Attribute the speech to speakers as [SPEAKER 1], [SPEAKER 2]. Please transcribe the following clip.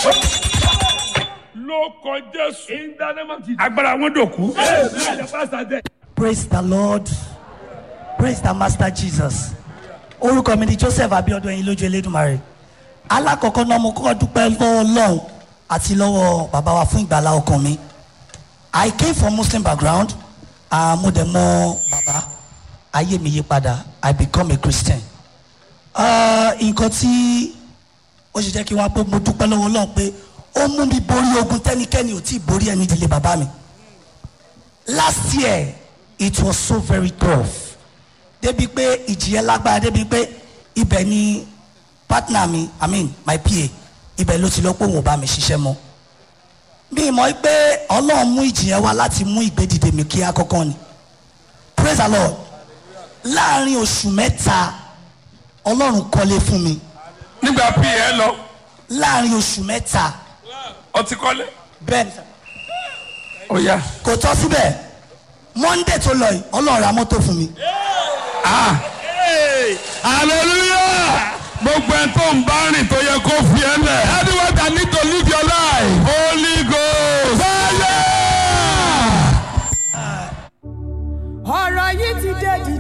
[SPEAKER 1] ló kọ jésù
[SPEAKER 2] In the name of Jesus.
[SPEAKER 1] agbára wọn dòkú
[SPEAKER 2] Amen. The pastor dead.
[SPEAKER 3] praise the lord praise the master jesus orúkọ mi ni joseph abiodun ẹyin lójú elédùnmarè alákọ̀ọ́kọ́ náà mo kọ́kọ́ dúpẹ́ lọ́wọ́ ọlọ́run àti lọ́wọ́ bàbá wa fún ìgbàlá ọkàn mi i came from muslim background ah, mo dẹ̀ mọ bàbá ayé mi yí padà i become a christian Ah, nǹkan tí ó ṣe jẹ́ kí wọ́n á pé mo dúpẹ́ lọ́wọ́ ọlọ́run pé ó mú mi borí ogun tẹ́nikẹ́ni ò tí ì borí ẹni ìdílé bàbá mi last year it was so very tough débi pé ìjìyẹ lágbára débi pé ibẹ̀ ni partner mi i mean my pa ibẹ̀ ló ti lọ pé òun ò bá mi ṣiṣẹ́ mọ́ mi mọ̀ pé ọlọ́run mú ìjìyẹ wá láti mú ìgbédìde mi kí akọ́kọ́ ni praise the lord láàrin oṣù mẹ́ta ọlọ́run kọ́lé fún mi
[SPEAKER 1] nígbà pa ẹ lọ
[SPEAKER 3] láàrin oṣù mẹ́ta
[SPEAKER 1] ọtí kọ́lé
[SPEAKER 3] bẹ́ẹ̀ ni sà
[SPEAKER 1] ó yá
[SPEAKER 3] kò tọ́ síbẹ̀ monday tó lọ yìí ọlọ́run ra mọ́tò fún mi.
[SPEAKER 1] hallelujah gbogbo ẹ tó ń bá rìn tó yẹ kó fi ẹ lẹ. anyone that need to leave your